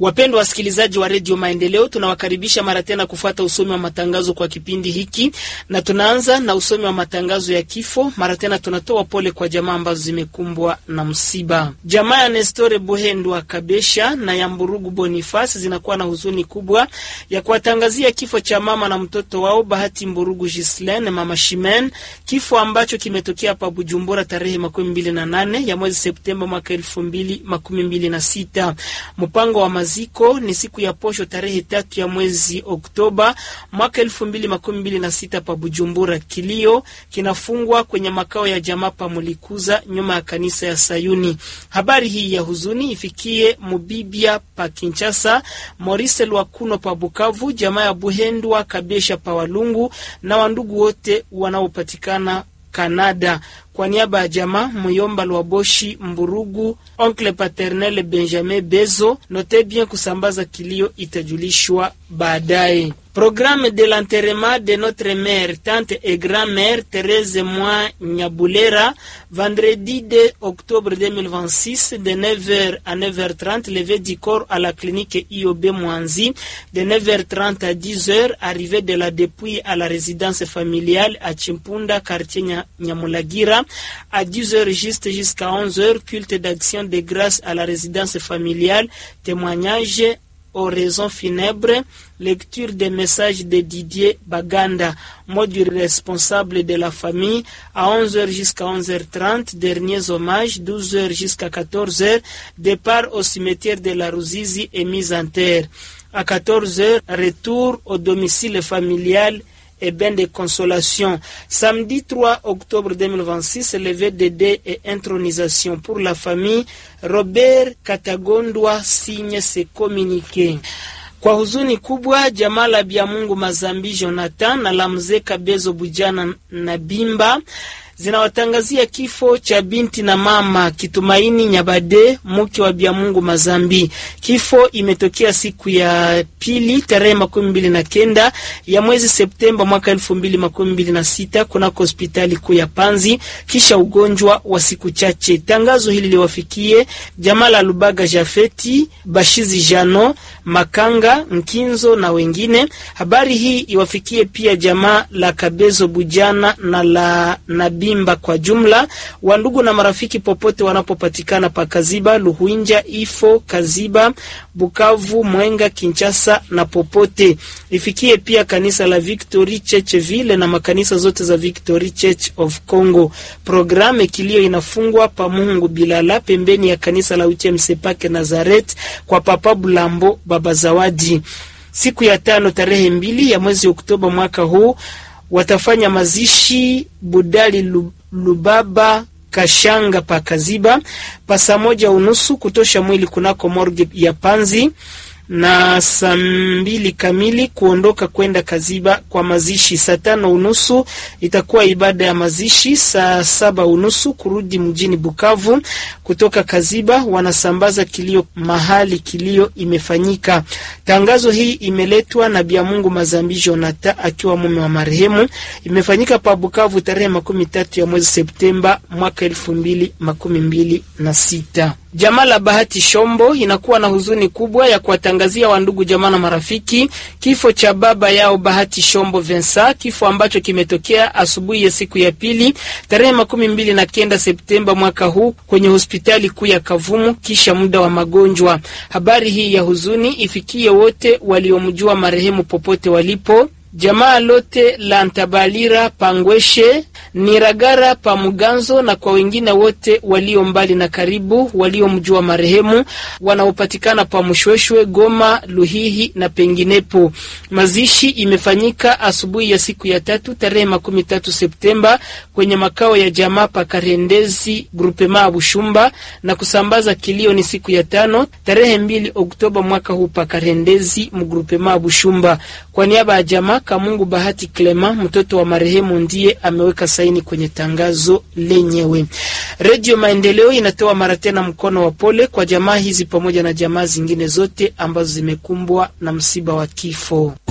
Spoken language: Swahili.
Wapendwa wasikilizaji wa redio Maendeleo, tunawakaribisha mara tena kufuata usomi wa matangazo kwa kipindi hiki, na tunaanza na usomi wa matangazo ya kifo. Mara tena tunatoa pole kwa jamaa ambazo zimekumbwa na msiba. Jamaa ya Nestore Buhendwa Kabesha na ya Mburugu Bonifasi zinakuwa na huzuni kubwa ya kuwatangazia kifo cha mama na mtoto wao Bahati Mburugu Gislaine, mama Shimen, kifo ambacho kimetokea hapa Bujumbura tarehe makumi mbili na nane ya mwezi Septemba mwaka elfu mbili makumi mbili na sita. Mpango wa maziko ni siku ya posho tarehe tatu ya mwezi Oktoba mwaka elfu mbili makumi mbili na sita pa Bujumbura. Kilio kinafungwa kwenye makao ya jamaa pa Mulikuza nyuma ya kanisa ya Sayuni. Habari hii ya huzuni ifikie Mubibia pa Kinshasa, Maurice Lwakuno pa Bukavu, jamaa ya Buhendwa Kabesha pa Walungu na wandugu wote wanaopatikana Kanada. Kwa niaba ya jamaa Muyomba Lwaboshi Mburugu, oncle paternel Benjamin Bezo, note bien kusambaza kilio itajulishwa baadaye. Programme de l'enterrement de notre mère, tante et grand-mère Thérèse Moi Nyabulera, vendredi 2 octobre 2026, de 9h à 9h30, levée du corps à la clinique IOB Mwanzi, de 9h30 à 10h, arrivée de la dépouille à la résidence familiale à Chimpunda, quartier Nyamulagira, à 10h juste jusqu'à 11h, culte d'action de grâce à la résidence familiale, témoignage aux raisons funèbres, lecture des messages de Didier Baganda, mot du responsable de la famille, à 11h jusqu'à 11h30, derniers hommages, 12h jusqu'à 14h, départ au cimetière de la Ruzizi et mise en terre. À 14h, retour au domicile familial et bain de consolation. Samedi 3 octobre 2026, levé de dés et intronisation pour la famille. Robert Katagondwa signe ses communiqués. Kwa huzuni kubwa, jamaa la Byamungu Mazambi Jonathan na la mzee Kabezo Bujana na Bimba zinawatangazia kifo cha binti na mama Kitumaini Nyabade, mke wa Byamungu Mazambi. Kifo imetokea siku ya pili tarehe makumi mbili na kenda ya mwezi Septemba mwaka elfu mbili makumi mbili na sita kunako hospitali kuu ya Panzi kisha ugonjwa wa siku chache. Tangazo hili liwafikie jamaa la Lubaga Jafeti, Bashizi Jano, Makanga Nkinzo na wengine. Habari hii iwafikie pia jamaa la Kabezo Bujana na la Nabimba kwa jumla, wandugu na marafiki popote wanapopatikana pa Kaziba, Luhuinja, Ifo, Kaziba, Bukavu, Mwenga, Kinshasa na popote. Ifikie pia kanisa la Victory Church Ville na makanisa zote za Victory Church of Congo. Programe kilio inafungwa pa Mungu Bilala pembeni ya kanisa la UTMC Nazaret kwa Papa Bulambo Baba Zawadi. Siku ya tano tarehe mbili ya mwezi Oktoba mwaka huu watafanya mazishi Budali Lubaba Kashanga pa Kaziba pa saa moja unusu kutosha mwili kunako morgue ya Panzi na saa mbili kamili kuondoka kwenda Kaziba kwa mazishi. Saa tano unusu itakuwa ibada ya mazishi. Saa saba unusu kurudi mjini Bukavu. Kutoka Kaziba wanasambaza kilio mahali kilio imefanyika. Tangazo hii imeletwa na Byamungu Mazambi Jonata akiwa mume wa marehemu. Imefanyika pa Bukavu tarehe makumi tatu ya mwezi Septemba mwaka elfu mbili makumi mbili na sita. Jamaa la Bahati Shombo inakuwa na huzuni kubwa ya kuwatangazia wandugu jamaa na marafiki kifo cha baba yao Bahati Shombo Vensa, kifo ambacho kimetokea asubuhi ya siku ya pili tarehe makumi mbili na kenda Septemba mwaka huu kwenye hospitali kuu ya Kavumu kisha muda wa magonjwa. Habari hii ya huzuni ifikie wote waliomjua marehemu popote walipo. Jamaa lote la Ntabalira Pangweshe Niragara pa Muganzo na kwa wengine wote walio mbali na karibu waliomjua marehemu wanaopatikana pa Mshweshwe, Goma, Luhihi na penginepo. Mazishi imefanyika asubuhi ya siku ya tatu tarehe makumi tatu Septemba kwenye makao ya jamaa pa Karendezi grupema Bushumba, na kusambaza kilio ni siku ya tano tarehe mbili Oktoba mwaka huu pa Karendezi mgrupema Bushumba. Kwa niaba ya jamaa Kamungu Bahati Clema, mtoto wa marehemu, ndiye ameweka saini kwenye tangazo lenyewe. Redio Maendeleo inatoa mara tena mkono wa pole kwa jamaa hizi pamoja na jamaa zingine zote ambazo zimekumbwa na msiba wa kifo.